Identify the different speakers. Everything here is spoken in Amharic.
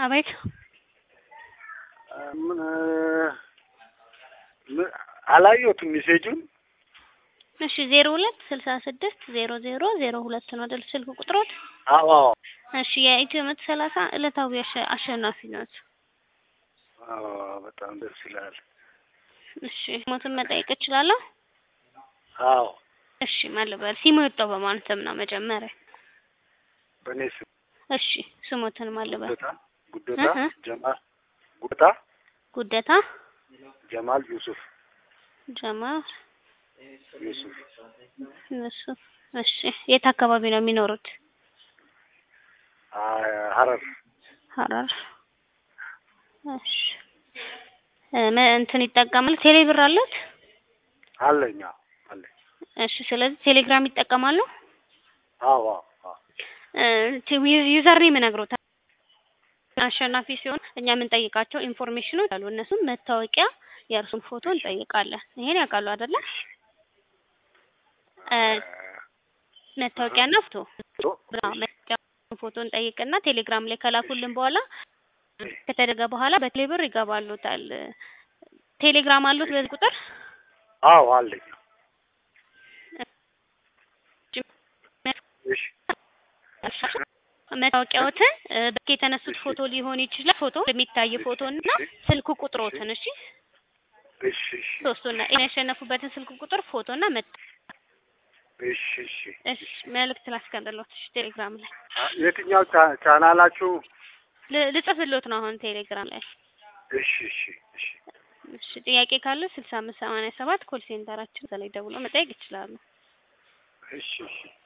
Speaker 1: አቤት
Speaker 2: ምን ምን አላየሁትም ሜሴጁን።
Speaker 1: እሺ ዜሮ ሁለት ስልሳ ስድስት ዜሮ ዜሮ ዜሮ ሁለት ነው አይደል ስልክ ቁጥሮት?
Speaker 2: አዎ አዎ
Speaker 1: እሺ የኢትዮ መቶ ሰላሳ ዕለታዊ አሸ- አሸናፊ ናት።
Speaker 2: አዎ በጣም ደስ ይላል።
Speaker 1: እሺ ሞትን መጠየቅ እችላለሁ?
Speaker 2: አዎ
Speaker 1: እሺ ማልበል ሲሙ የወጣው በማን ስም ነው መጀመሪያ?
Speaker 2: በእኔ ስም
Speaker 1: እሺ ስሞትን ማልበል
Speaker 2: ጉደታ ጉደታ
Speaker 1: እህ።
Speaker 2: ጀማል ጉደታ
Speaker 1: ጉደታ
Speaker 2: ጀማል ዩሱፍ
Speaker 1: ጀማል
Speaker 2: ዩሱፍ
Speaker 1: ዩሱፍ። እሺ የት አካባቢ ነው የሚኖሩት?
Speaker 2: አ- ሀረር
Speaker 1: ሀረር። እሺ እ መ- እንትን ይጠቀማል ቴሌ ብር አለት?
Speaker 2: አለኝ አዎ አለኝ
Speaker 1: እሺ ስለዚህ ቴሌግራም ይጠቀማሉ?
Speaker 2: አዎ አዎ አዎ
Speaker 1: ዩዘር ኔም እነግሮታል። አሸናፊ ሲሆን እኛ የምንጠይቃቸው ኢንፎርሜሽኖች አሉ። እነሱም መታወቂያ፣ የእርሱን ፎቶ እንጠይቃለን። ይሄን ያውቃሉ አይደለ? እ መታወቂያና ፎቶ አዎ፣ መታወቂያ ፎቶ እንጠይቅና ቴሌግራም ላይ ከላኩልን በኋላ ከተደረገ በኋላ በቴሌብር ይገባሉታል። ቴሌግራም አሉት በዚህ ቁጥር
Speaker 2: አዎ አለኝ እሺ
Speaker 1: መታወቂያዎትን እ በስልክ የተነሱት ፎቶ ሊሆን ይችላል። ፎቶ የሚታይ ፎቶ እና ስልክ ቁጥሮትን እሺ፣
Speaker 2: እሺ እሺ
Speaker 1: ሶስቱና ያሸነፉበትን ስልክ ቁጥር ፎቶ እና መ
Speaker 2: እሺ እሺ
Speaker 1: እሺ መልእክት ላስቀምጥልዎት እሺ፣ ቴሌግራም ላይ
Speaker 2: አ- የትኛው ቻ- ቻናላችሁ?
Speaker 1: ል- ልጽፍልዎት ነው አሁን ቴሌግራም ላይ።
Speaker 2: እሺ እሺ እሺ
Speaker 1: እሺ ጥያቄ ካለ ስልሳ አምስት ሰማንያ ሰባት ኮል ሴንተራችን እዛ ላይ ደውሎ መጠየቅ ይችላሉ።
Speaker 2: እሺ እሺ